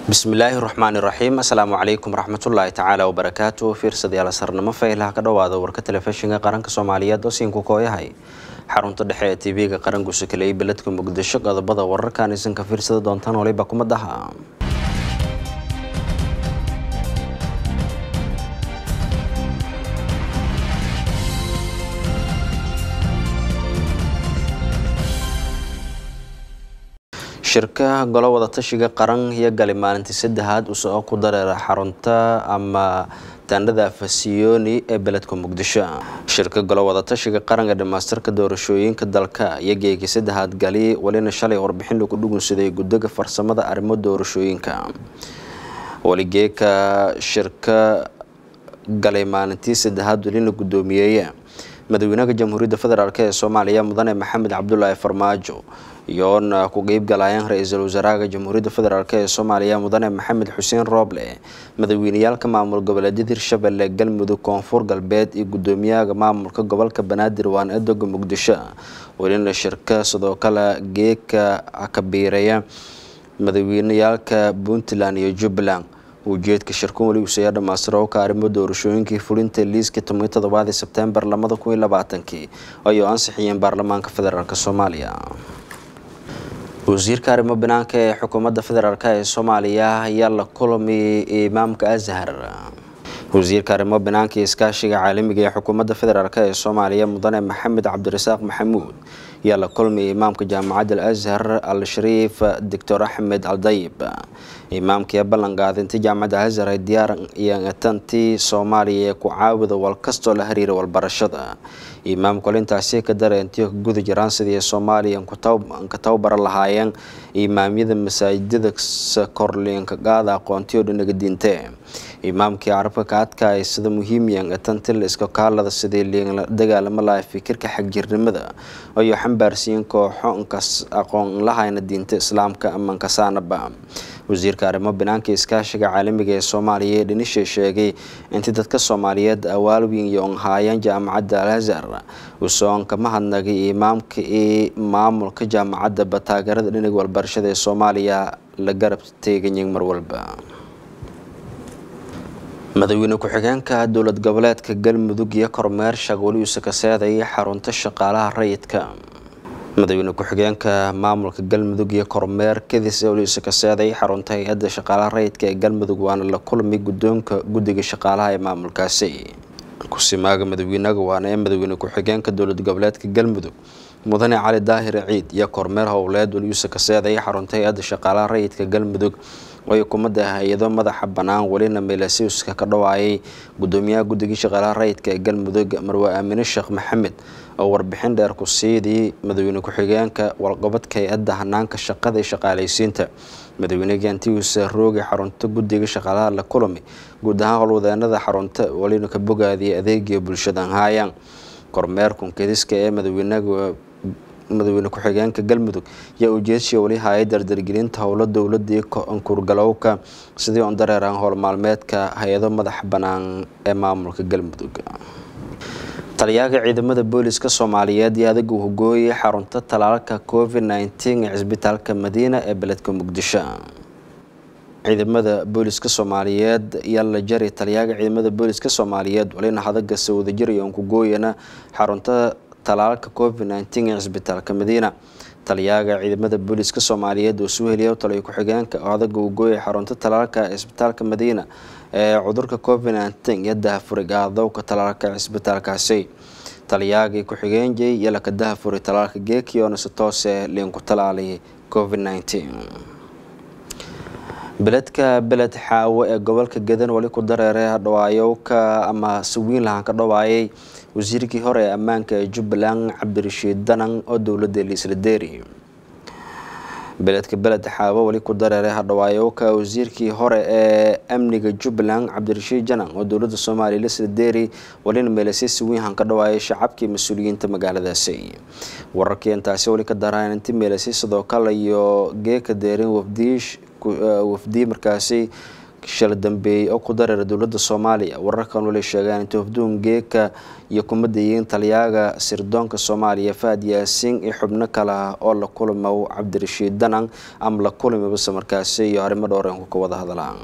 bismillaahi raxmaani raxiim assalaamu calaykum waraxmatullaahi tacaala wabarakaatu fiirsadayaal sarnamo faylaha ka dhowaada warka telefishinka qaranka soomaaliyeed oo siinku kooyahay xarunta dhexe ee tv-ga qaranku sakeleyay beledka muqdisho qodobada wararkan isanka fiirsada doontaan waliba kumadaha shirka golo wadatashiga qaran iyo gali maalintii saddexaad usoo ku dareera xarunta ama taandhada fasiyooni ee beledka muqdisho shirka golo wadatashiga qaran ee dhamaystirka doorashooyinka dalka iyo geegii saddexaad gali walina shalay warbixin lagu dhugunsaday guddiga farsamada arrimo doorashooyinka waligeeka shirka galay maalintii saddexaad walina guddoomiyeeye madaxweynaha jamhuuriyadda federaalk ee soomaaliya mudane maxamed cabdulaahi farmaajo iyoona ku qeybgalayaan ra-iisul wasaaraha jamhuuriyadda federaalk ee soomaaliya mudane maxamed xuseen rooble madaxweyneyaalka maamul goboleedyada hirshabelle galmudug koonfur galbeed iyo guddoomiyaha maamulka gobolka banaadir waan edoga muqdisho welina shirka sidoo kale geeka kabiireeya madaxweyneyaalka puntland iyo jubbaland ujeedka shirkan weli uusaya dhamaystiro ka arrimo doorashooyinkii fulinta liiska toban todobaadii sebtembar labada kun iyo labaatankii ayuu ansixiyeen baarlamaanka federaalk soomaaliya wasiirka arrimo banaanka ee xukuumadda federaalk ee soomaaliya ayaa la kulmay imaamka azhar wasiirka arrimo banaanka iyo iskaashiga caalamiga ee xukuumadda federaalk ee soomaaliya mudane maxamed cabdirasaaq maxamuud ayaa la kulmay imaamka jaamacadda al azhar al shariif doctor axmed aldayib imaamkii ballanqaadintii jaamacadda azhar ay diyaar tantii soomaaliya ee ku caawida walkastoo la xiriira walbarashada imaamku alintaasi ka dareentiyo ka guda jiraan sidii soomaaliya ka tababara lahaayeen imaamyada masaajidada korliinka qaada aqoontiyo dhinaga diinte imaamkii carabka ka adkaaya sida muhiimyan tantil iska kaalada sidii liinla dagaalamo laha fikirka xagjirnimada ayuu xambaarsiiyeen kooxo nkas aqoon lahayna diinta islaamka ama nkasaanaba wasiirka arrimo banaanka iskaashiga caalamiga ee soomaaliya ee dhinisha sheegay intii dadka soomaaliyeed awaalwiin iyo onhaayeen jaamacadda al azhar usoon kama hadnagay imaamka iyo maamulka jaamacaddaba taageerada dhinaga walbarashada ee soomaaliya la garab teeganyin mar walba madaxweyne ku-xigeenka dowlad goboleedka galmudug iyo kormeer shaqweli uuse ka seedayay xarunta shaqaalaha rayidka madaxweyne ku-xigeenka maamulka galmudug iyo kormeer kadis uuse ka seeday xarunta hay-adda shaqaalaha rayidka ee galmudug waana la kulmay guddoonka guddiga shaqaalaha ee maamulkaasi kusimaaga madaxweynaga waana ee madaxweyne ku-xigeenka dowlad goboleedka galmudug mudane cali daahir ciid iyo kormeer howleed weliuuse ka seeday xarunta hay-adda shaqaalaha rayidka galmudug oo xukuumadda hay-ado madaxa bannaan welina meelasiuska ka dhawaayay guddoomiyaha guddigii shaqaalaha rayidka ee galmudug marwe aamine sheekh maxamed oo warbixin dheer ku siidii madaxweyne ku-xigeenka walqabadka hay-adda hanaanka shaqada ee shaqaalaysiinta madaxweynega antiusa roogi xarunta guddiga shaqaalaha la kulami guud ahaan howlwadeenada xarunta welina ka bogaadiyay adeegiya bulshadan haayaan kormeerkun kediska ee madaxweynaga madaxweyne ku-xigeenka galmudug yaa ujeedshii weli hayay dardargelinta howlo dowladii kurgalowka sidii on dareeraan howl maalmeedka hay-ado madaxa bannaan ee maamulka galmudug taliyaaga ciidamada booliska soomaaliyeed iyo adaga hogooyay xarunta talaalka covid nneteen ee cisbitaalka madiina ee beledka muqdisho ciidamada booliska soomaaliyeed yaa la jari taliyaaga ciidamada booliska soomaaliyeed walina hadaga sawadajir iyo onkugooyana xarunta talaalka covid nneteen ee cisbitaalka madiina taliyaaga ciidamada booliska soomaaliyeed oo soo heliya taliyo ku-xigeenka oo adaga ugooya xarunta talaalka cisbitaalka madiina ee cudurka covid nneteen iyo dahafurig aadowka talaalka cisbitaalkaasi taliyaagii ku-xigeenjay iyo laka dahafuri talaalka geekiyoona si toose liinku talaalay covid nneteen beledka beled xaawo ee gobolka gadan wali ku dareeray hadhawaayowka ama sawiin lahaan ka dhawaayay wasiirkii hore ee ammaanka ee jubbaland cabdirashiid danan oo dowladda liisla deeri beledka beled xaawo wali ku dareeray hadhawaayowka wasiirkii hore ee amniga jubbaland cabdirashiid janan oo dowladda soomaaliya liisla deeri walina meelasay sawiinhan ka dhawaayay shacabkii mas-uuliyiinta magaaladaasi wararkii intaasi wali ka daraan inti meelasay sidoo kale iyo geeka deerin wafdiish wafdii markaasi shala dambeeyey oo ku dareera dowladda soomaaliya wararkan wali sheegaan inta hofduun geeka iyo kumadayiin taliyaaga sirdoonka soomaaliya fahad yaasiin iyo xubno kale ah oo la kulmow cabdirashiid danan ama la kulmi base markaasi iyo arrimo dhowreenku ka wada hadlaan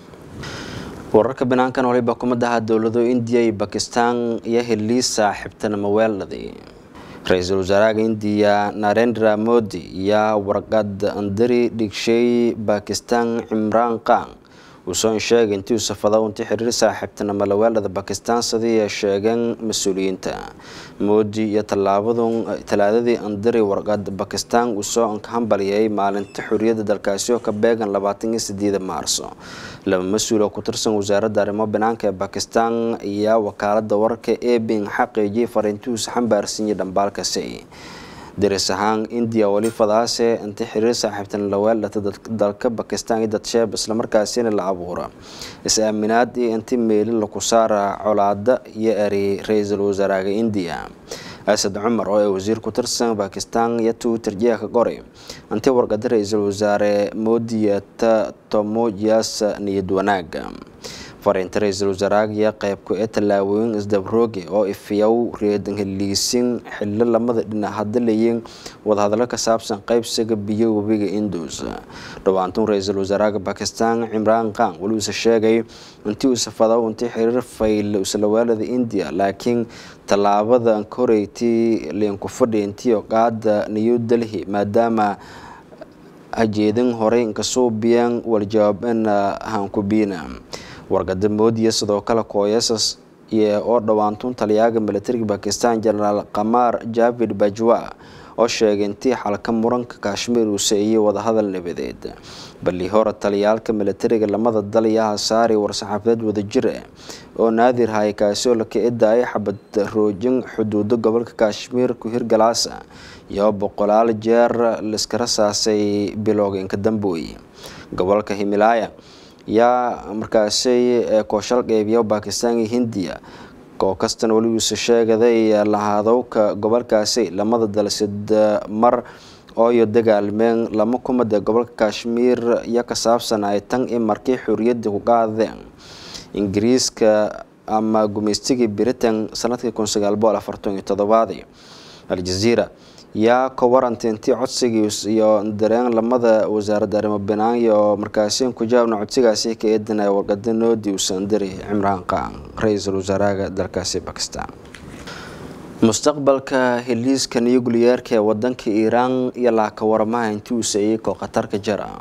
wararka banaankan waliba kumadaha dowlado indiya iyo bakistan iyo heliis saaxiibtanimo weeladi ra-iisul wasaaraha indiya narendra modi ayaa warqad andari dhigshay bakistan cimraan khan uusoon sheegay intii uu safada unti xiriir saaxiibtinimo laweelada bakistan sidii ay sheegeen mas-uuliyiinta moodi iyo talaadadii andari warqad bakistan uu soo hambaliyay maalinta xoriyadda dalkaasi oo ka beegan labaatan iyo sideeda maarso laba mas-uul oo ku tirsan wasaaradda arrimo banaanka ee bakistan ayaa wakaalada wararka ebin xaqiijiyay fariintihuusa xambaarsiiyay dhambaalkasi daris ahaan indiya weli fadaase inti xiriir saaxiibtan laweeldhata dalka bakistan iyo dadsheeb islamarkaasina la abuura is-aaminaad iyo inti meeli laku saara colaada iyo eri ra-iisul wasaaraha indiya asad cumar oo ay wasiir ku tirsan bakistan iyo twitter jeeka qoray intii warqada ra-iisul wasaare moodiyata tomojas niyad wanaaga fariinta ra-iisul wasaaraha iyo qeybku ee tallaabooyin isdabrooge oo ifiyow reedan heliisin xillo lamada dhinac hadalayiin wadahadalo ka saabsan qeybsiga biyo webiga indus dhawaantun ra-iisul wasaaraha bakistan cimraan khan weliuuse sheegay intii uu safado intii xiriir fayl islawaalada indiya laakiin tallaabada koreytii liinkufadhi intii qaada new delhi maadaama hajeedin horey inkasuubiyan waljawaabeen hankubina wargada moodiya sidoo kale kooyasas oo dhawaantun taliyaaga militariga bakistan jenaraal qamaar javid bajwa oo sheegay intii xalka muranka kashmiir uu seeyay wadahadal nabadeed balli hore taliyaalka militariga lamada dal yaha saari war-saxaafadeed wadajir ah oo naadir hay kaasi oo la ka-idaayay xabad roojin xuduudo gobolka kashmiir ku hirgalaasa iyo boqolaal jeer laiska rasaasay bilowgeenka dambooy gobolka himilaaya yaa markaasi kooshal qeybiya bakistan iyo hindiya oo kastan weligiisa sheegaday lahaadowka gobolkaasi lamada dal sid mar ooyo dagaalmeen lama kumada gobolka kashmiir iyo ka saabsan ay tan in markii xoriyadii ku qaadeen ingiriiska ama gumeystigii britain sanadkii kun sagaal boqol afartan iyo todobaadii aljaziira yaa ka warantay intii codsigii iyo dareen lamada wasaaradda arrimo banaanya oo markaasi ku jawaabna codsigaasi ka eedanaya warqada noodi uusan diri cimraan khan ra-iisul wasaaraha dalkaasi bakistan mustaqbalka heliiska nuyugliyeerka ee wadanka iiraan iyo laaka waramaha intii uu seeyay koo khatarka jara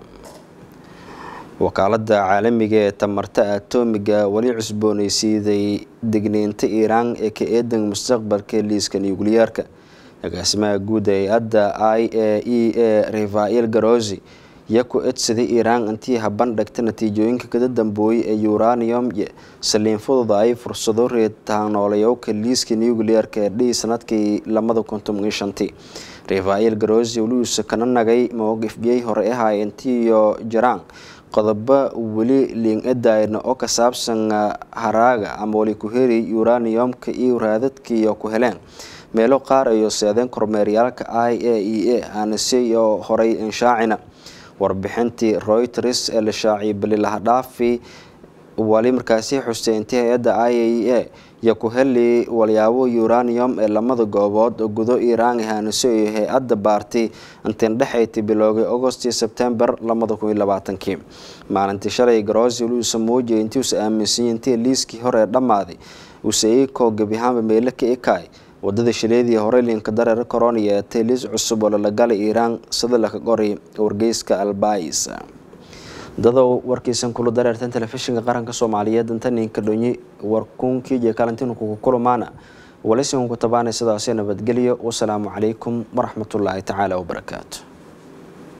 wakaalada caalamiga ee tamarta atomiga weli cusbooneysiiday degniinta iiraan ee ka eedan mustaqbalka heliiska nuyugliyeerka agaasimaha guud ee hay-adda i a e a rafael garosi iyo ku edsaday iiraan intii haban dhagta natiijooyinka kada dambooyay ee uranium saliin fudud ay fursado reedtaanooleyowka liiska nuclearka ee dhihi sanadkii lamada kuntum iyo shantii rafael garosi weliuusa kana nagay mowqifyay hore ahay intiiyo jiraan qodobo weli liin-edayna oo ka saabsan haraaga ama wali ku heri uraniumka iyo raadadkiiyo ku heleen meelo qaar ayo seedeen kormeeryaalka i a e a aanase iyo horay inshaacina warbixintii reuters ee la shaaciyay balilahadhaafi wali markaasi xustay intii hay-adda i a e a iyo ku heli walyaabo uranium ee lamada goobood oo gudo iiraan ahaaniso iyo hay-adda baartay intiin dhexayti biloogay agost iyo sebtembar lamada kun iyo labaatankii maalintii shalay garosi weliuusa muujiyay intii uusa aaminsanyay intii liiskii hore ee dhammaaday uuse ikoo gebihaanba meelo ka ekaay wadada shileedii hore liinka dareer coroniya ee tayliis cusub oo lalagalay iiraan sida laka qoray wargeyska albais dadow warkiisan kula dareertan telefishinka qaranka soomaaliyeed inta ninka dhonyi warkunkii iyo kalantin kugu kulmaana walisinkuku tabaanay sidaasi nabadgelyo wasalaamu calaykum waraxmatullaahi tacaala wabarakaatu